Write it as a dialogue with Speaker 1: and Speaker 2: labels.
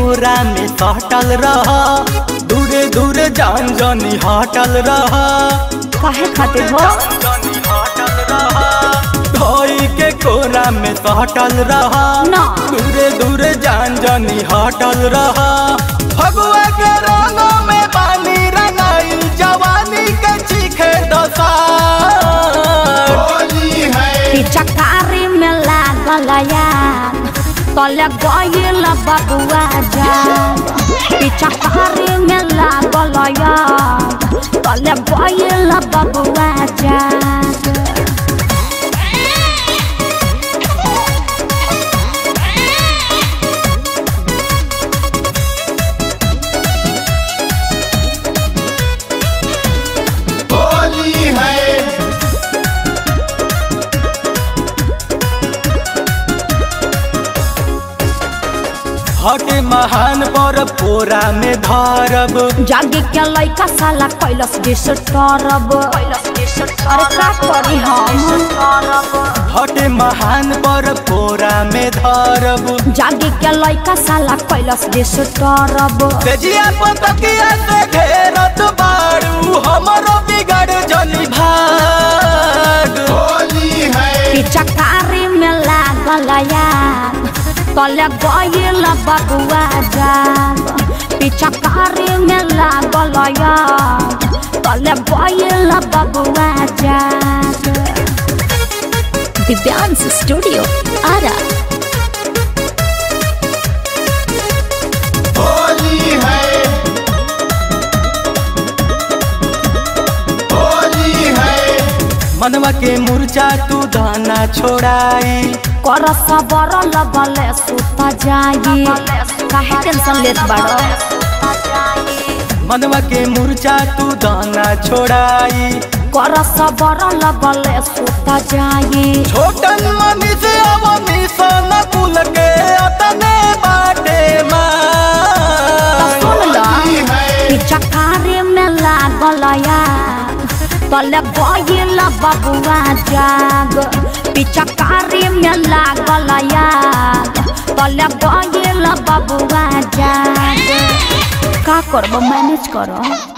Speaker 1: कोरा में सटल रह दूरे दूरे जान जानी हटल रह
Speaker 2: काहे खातिर हो
Speaker 1: धोई के कोरा में सटल रह
Speaker 2: ना।
Speaker 1: दूरे दूरे जान जानी हटल रह फगुआ के रंगों में पानी रंगाई जवानी के चीखे दसार
Speaker 3: होली है
Speaker 2: पिचकारी में लागल यार तले गइल बबुआ जा पिचकारी में लागल यार तले गइल बबुआ जा
Speaker 3: होली है
Speaker 1: हटे महान पर पोरा में धरब
Speaker 2: जागे के लइका साला कैलस डिस्टर्ब अरे का करी हम
Speaker 1: हटे महान पर पोरा में धरब
Speaker 2: जागे के लइका साला कैलस डिस्टर्ब
Speaker 1: तेजिया पतकिया से घेरत बारू हमरो बिगड़ जनी भाग
Speaker 3: होली है
Speaker 2: पिचकारी में लागल यार तले गइल बबुआ जाग पिचकारी में लागल यार तले गइल बबुआ जाग दिव्यांश स्टूडियो आरा
Speaker 3: होली है होली है
Speaker 1: मनवा के मुरचा तू दाना छोड़ाई
Speaker 2: कर सबर लगले सुत जाई काहे टेंशन लेत बाड़ो
Speaker 1: मनवा के मुरचा तू दाना छोड़ाई
Speaker 2: कर सबर लगले सुत जाई
Speaker 1: छोटन मनी से अवनी सन कुल के अतने बाटे मार
Speaker 2: सुन लो
Speaker 3: होली है
Speaker 2: पिचकारी में लागल यार तले गइल बबुआ जाग पिचकारी में लागल यार तले गइल बबुआ जाग का करब मैनेज करो